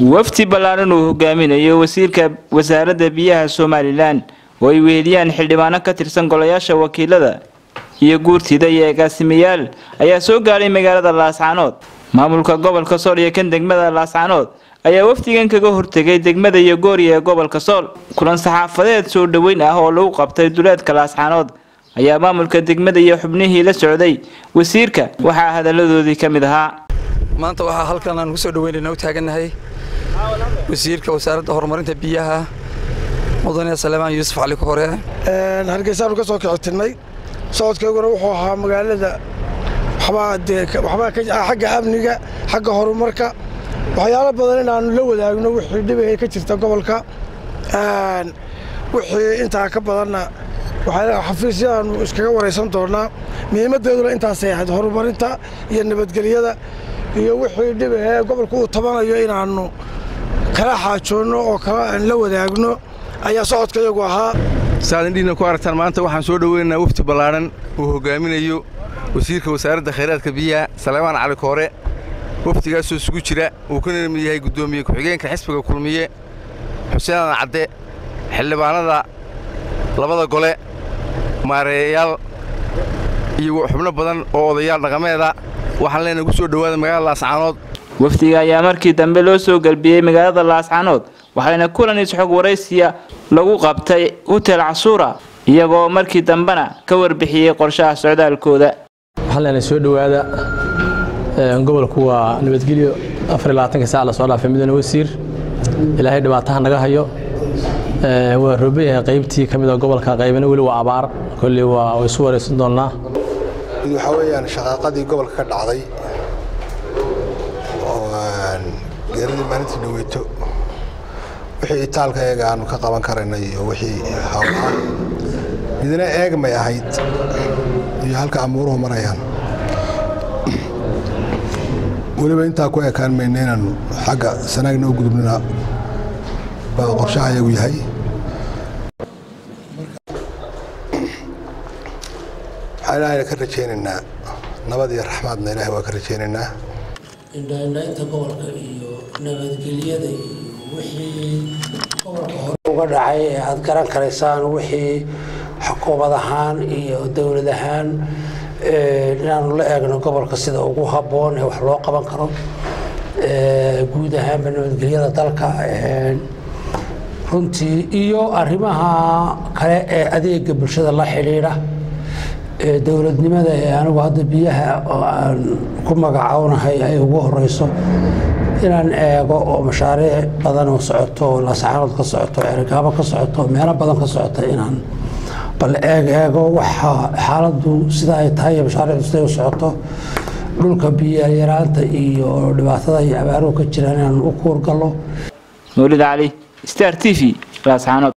wafdi ballaaran uu hogaaminayo wasiirka wasaaradda biyaha somalilan oo ay weheliyaan xildhibaano ka tirsan golayaasha wakiilada iyo guurtida iyo agaasimayaal ayaa soo gaadhay magaalada laascaanood maamulka gobolka sool iyo kan degmada laascaanood ayaa wafdigan kaga hortegay degmada iyo gooriya ee gobolka sool kulan saxaafadeed soo dhoweyn ah oo lagu qabtay duleedka laascaanood ayaa maamulka degmada iyo xubnihii la socday wasiirka waxaa hadaladoodii ka mid ahaa maanta waxaa halkan aan kusoo dhaweynayna u taagannahay wasiirka wasaaradda horumarinta biyaha mudane saleemaan yuusuf cali kore hargeysaanu ka soo kicitirnay socodkayguna wuxuu ahaa magaalada waxbaa xagga amniga xagga horumarka waxyaalo badan inaannu la wadaagno wixii dhibahee ka jirta gobolka wixii intaa ka badanna xafiisyadaannu iskaga waraysan doonnaa muhiimaddeeduna intaasay ahayd horumarinta iyo nabadgelyada iyo wixii dhibahee gobolku uu tabanayo inaannu kala xaajoonno oo kala la wadaagno ayaa socodka iyagu ahaa saaad indhiina ku aragtaan maanta waxaan soo dhoweynaynaa wafdi ballaadhan uu hogaaminayo wasiirka wasaaradda khayraadka biyaha saleemaan cali koore wafdigaasoo isugu jira uu ka nimid yahay guddoomiye ku-xigeenka xisbiga kulmiye xuseen adan cadde xildhibaanada labada gole maareeyayaal iyo xubno badan oo odayaal dhaqameeda waxaan leenahay ku soo dhowaada magaalada laascaanood wafdiga ayaa markii dambe loo soo galbiyey magaalada laascaanood waxaana kulan isxog waraysiya lagu qabtay hutel casuura iyagoo markii dambena ka warbixiyey qorshaha socdaalkooda waxaan leenahay soo dhowaada gobolku waa nabadgelyo afarlabaatanka saac lasoo dhaafay mudane wasiir ilaahay dhibaataha naga hayo waa roobayahay qaybtii ka mida gobolka qaybana weli waa abaar kolley waa isu waraysan doonnaa mid waxaa weeyaan shaqaaqadii gobolka ka dhacday oo geeradii maalintii dhaweyto wixii itaalka eega aanu ka qaban karaynay iyo wixii hawlaa midna eegmay ahayd iyo halka amuuruhu marayaan weliba intaa ku ekaan mayna inaannu xagga sanaagna u gudubnana baa qorshaha iyagu yahay waxaan ilaahayna ka rajaynaynaa nabad iyo raxmaadna ilaahay waa ka rajaynaynaa indhaindhaynta gobolka iyo nabadgelyada iyo wixii gobolka hore uga dhacay ee aad garan karaysaan wixii xukuumad ahaan iyo dowlad ahaan inaanu la eegno gobolka sida ugu habboon ee wax loo qaban karo guud ahaanba nabadgelyada dalka runtii iyo arrimaha kale ee adeega bulshada la xidhiidha dowladnimada ee anigu hadda biyaha oo aan ku magacownahay ay ugu horeyso inaan eego oo mashaariic badan oo socoto oo laascaanood ka socoto cergaabo ka socoto meelo badan ka socota inaan bal eeg eego waxa xaaladdu sida ay tahay iyo mashaariicdu siday u socoto dhulka biyayaraanta iyo dhibaatada iyo abaaruhu ka jiraan inaan u kuurgallo mawlid cali star t v laascaanood